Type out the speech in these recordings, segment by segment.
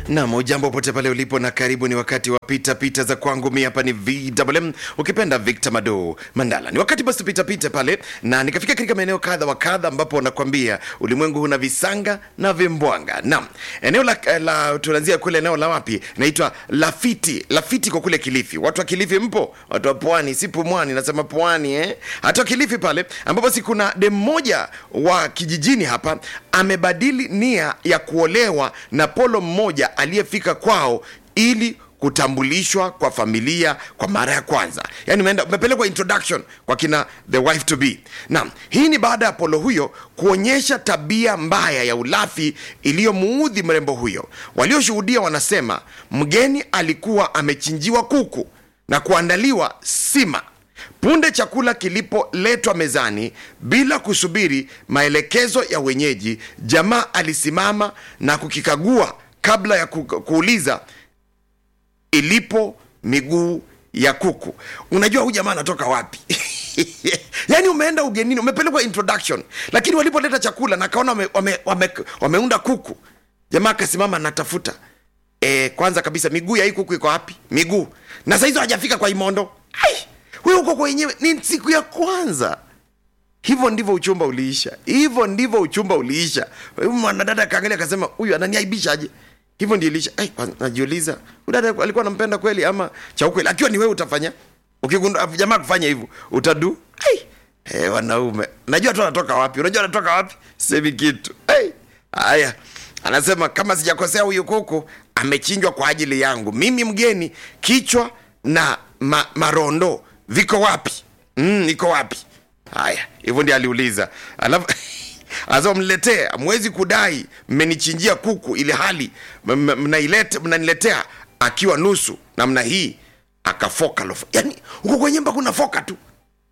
Nam, ujambo pote pale ulipo na karibu. Ni wakati wa pita pita za kwangu. Mi hapa ni VMM, ukipenda Victor Mado Mandala. Ni wakati basi tupita pita pale, na nikafika katika maeneo kadha wa kadha ambapo nakwambia ulimwengu huna visanga na vimbwanga. Nam, eneo la, la tunaanzia kule eneo la wapi, naitwa Lafiti. Lafiti kwa kule Kilifi. Watu wa Kilifi mpo? Watu wa pwani, si pumwani, nasema pwani eh? Hata wa Kilifi pale ambapo si kuna dem mmoja wa kijijini hapa amebadili nia ya kuolewa na polo mmoja aliyefika kwao ili kutambulishwa kwa familia kwa mara ya kwanza yani umeenda umepelekwa introduction kwa kina the wife to be naam hii ni baada ya polo huyo kuonyesha tabia mbaya ya ulafi iliyomuudhi mrembo huyo walioshuhudia wanasema mgeni alikuwa amechinjiwa kuku na kuandaliwa sima punde chakula kilipoletwa mezani bila kusubiri maelekezo ya wenyeji jamaa alisimama na kukikagua kabla ya ku, kuuliza ilipo miguu ya kuku unajua huyu jamaa anatoka wapi yaani umeenda ugenini umepelekwa introduction lakini walipoleta chakula na kaona wame, wame, wame, wameunda kuku jamaa akasimama anatafuta e, kwanza kabisa miguu ya hii kuku iko wapi miguu na sahizo hajafika kwa imondo Ai, huyo uko kwenyewe ni siku ya kwanza hivyo ndivyo uchumba uliisha hivyo ndivyo uchumba uliisha Huyu mwanadada akaangalia akasema huyu ananiaibishaje hivyo ndio ilisha Ai, kwa- najiuliza huyu dada alikuwa anampenda kweli ama cha ukweli akiwa ni wewe utafanya ukigundua jamaa kufanya hivyo utadu Ai, eh, wanaume najua tu anatoka wapi unajua anatoka wapi semi kitu Ai, haya anasema kama sijakosea huyu kuku amechinjwa kwa ajili yangu mimi mgeni kichwa na ma, marondo viko wapi mm, iko wapi haya hivyo ndio aliuliza alafu Anasema mniletee, hamwezi kudai mmenichinjia kuku ili hali m- m- mnailete- mnaniletea akiwa nusu namna hii. Akafoka lofa, yani huko kwenye mba kuna foka tu.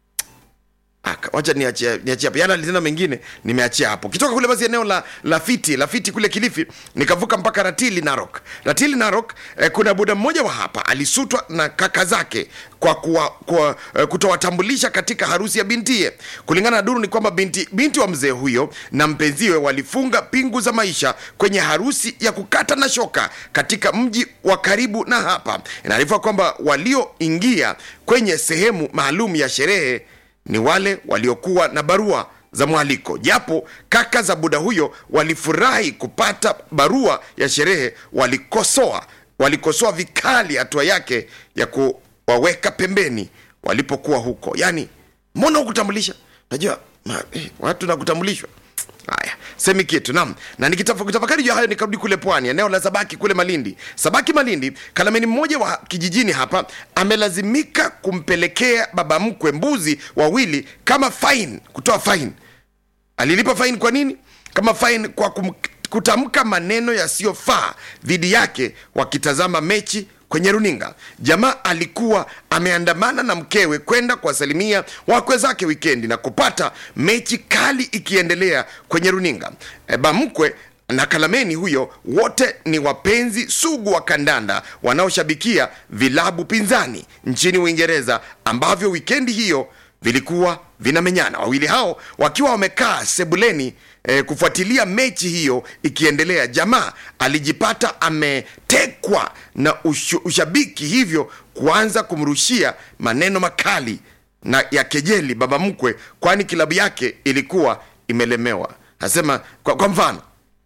Aka, wacha niachie niachie hapo. Yana alitenda mengine nimeachia hapo. Kitoka kule basi eneo la Lafiti, Lafiti kule Kilifi, nikavuka mpaka Ratili Narok. Ratili Narok eh, kuna buda mmoja wa hapa alisutwa na kaka zake kwa, kuwa, kwa eh, kutowatambulisha katika harusi ya bintie. Kulingana na duru ni kwamba binti, binti wa mzee huyo na mpenziwe walifunga pingu za maisha kwenye harusi ya kukata na shoka katika mji wa karibu na hapa. Inaarifiwa kwamba walioingia kwenye sehemu maalum ya sherehe ni wale waliokuwa na barua za mwaliko japo kaka za buda huyo walifurahi kupata barua ya sherehe walikosoa walikosoa vikali hatua yake ya kuwaweka pembeni walipokuwa huko yani mbona hukutambulisha najua ma, eh, watu nakutambulishwa haya semi kitu nam na nikitafakari juu ya hayo nikarudi kule pwani eneo la sabaki kule malindi sabaki malindi kalameni mmoja wa kijijini hapa amelazimika kumpelekea baba mkwe mbuzi wawili kama fine kutoa fine alilipa fine kwa nini kama fine kwa kum, kutamka maneno yasiyofaa dhidi yake wakitazama mechi kwenye runinga jamaa alikuwa ameandamana na mkewe kwenda kuwasalimia wakwe zake wikendi na kupata mechi kali ikiendelea kwenye runinga e, bamkwe na kalameni huyo wote ni wapenzi sugu wa kandanda wanaoshabikia vilabu pinzani nchini uingereza ambavyo wikendi hiyo vilikuwa vinamenyana wawili hao wakiwa wamekaa sebuleni eh, kufuatilia mechi hiyo ikiendelea jamaa alijipata ametekwa na ushu, ushabiki hivyo kuanza kumrushia maneno makali na ya kejeli baba mkwe kwani kilabu yake ilikuwa imelemewa nasema kwa, kwa mfano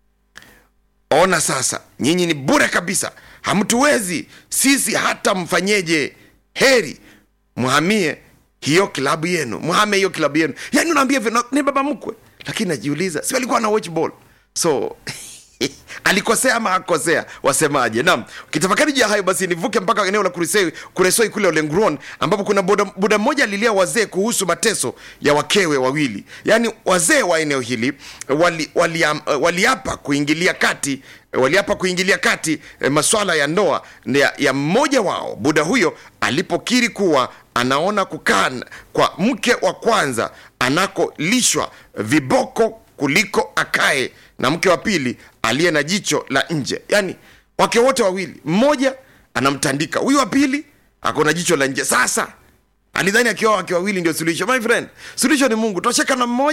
ona sasa nyinyi ni bure kabisa hamtuwezi sisi hata mfanyeje heri mhamie hiyo klabu yenu mhame hiyo klabu yenu yani unaambia hivyo na- ni baba mkwe lakini najiuliza si alikuwa na watch ball so alikosea ama akosea wasemaje naam ukitafakari juu ya hayo basi nivuke mpaka eneo la kuresoi, kuresoi kule olengron ambapo kuna buda, buda mmoja alilia wazee kuhusu mateso ya wakewe wawili yaani wazee wa eneo hili waliapa wali, wali waliapa kuingilia kati waliapa kuingilia kati eh, maswala ya ndoa ya, ya mmoja wao buda huyo alipokiri kuwa anaona kukaa n- kwa mke wa kwanza anakolishwa viboko kuliko akae na mke wa pili aliye na jicho la nje yaani wake wote wawili mmoja anamtandika huyu wa pili ako na jicho la nje sasa alidhani akiwa wake wawili ndio suluhisho my friend suluhisho ni mungu tosheka na mmoja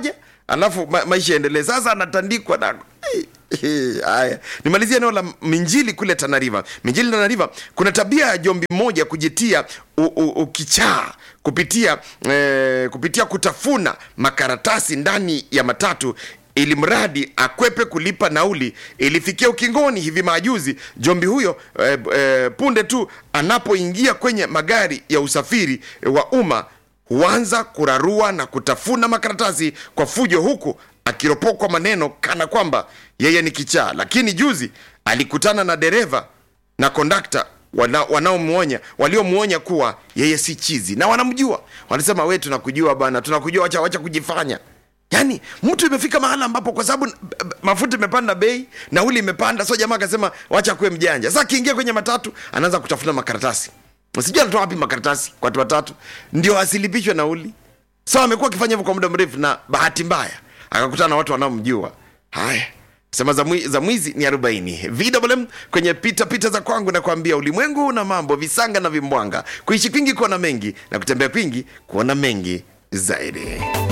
alafu ma, maisha yaendelee sasa anatandikwa na haya nimalizie eneo la minjili kule tanariva minjili tanariva kuna tabia ya jombi mmoja kujitia u- u- ukichaa kupitia eh, kupitia kutafuna makaratasi ndani ya matatu ili mradi akwepe kulipa nauli ilifikia ukingoni hivi majuzi jombi huyo eh, eh, punde tu anapoingia kwenye magari ya usafiri wa umma huanza kurarua na kutafuna makaratasi kwa fujo huku akiropokwa maneno kana kwamba yeye ni kichaa lakini juzi alikutana na dereva na kondakta wana- wanaomwonya waliomwonya kuwa yeye si chizi na wanamjua wanasema we tunakujua bana tunakujua wacha, wacha kujifanya yaani mtu imefika mahala ambapo kwa sababu b- b- mafuta imepanda bei nauli imepanda so jamaa akasema wacha kuwe mjanja sasa akiingia kwenye matatu anaanza kutafuna makaratasi sijui anatoa wapi makaratasi kwa watu watatu ndio asilipishwe nauli so amekuwa akifanya hivyo kwa muda mrefu na bahati mbaya akakutana na watu wanaomjua haya sema za, mwi, za mwizi ni 40 vwm kwenye pita pita za kwangu na kuambia ulimwengu una mambo visanga na vimbwanga kuishi kwingi kuona mengi na kutembea kwingi kuona mengi zaidi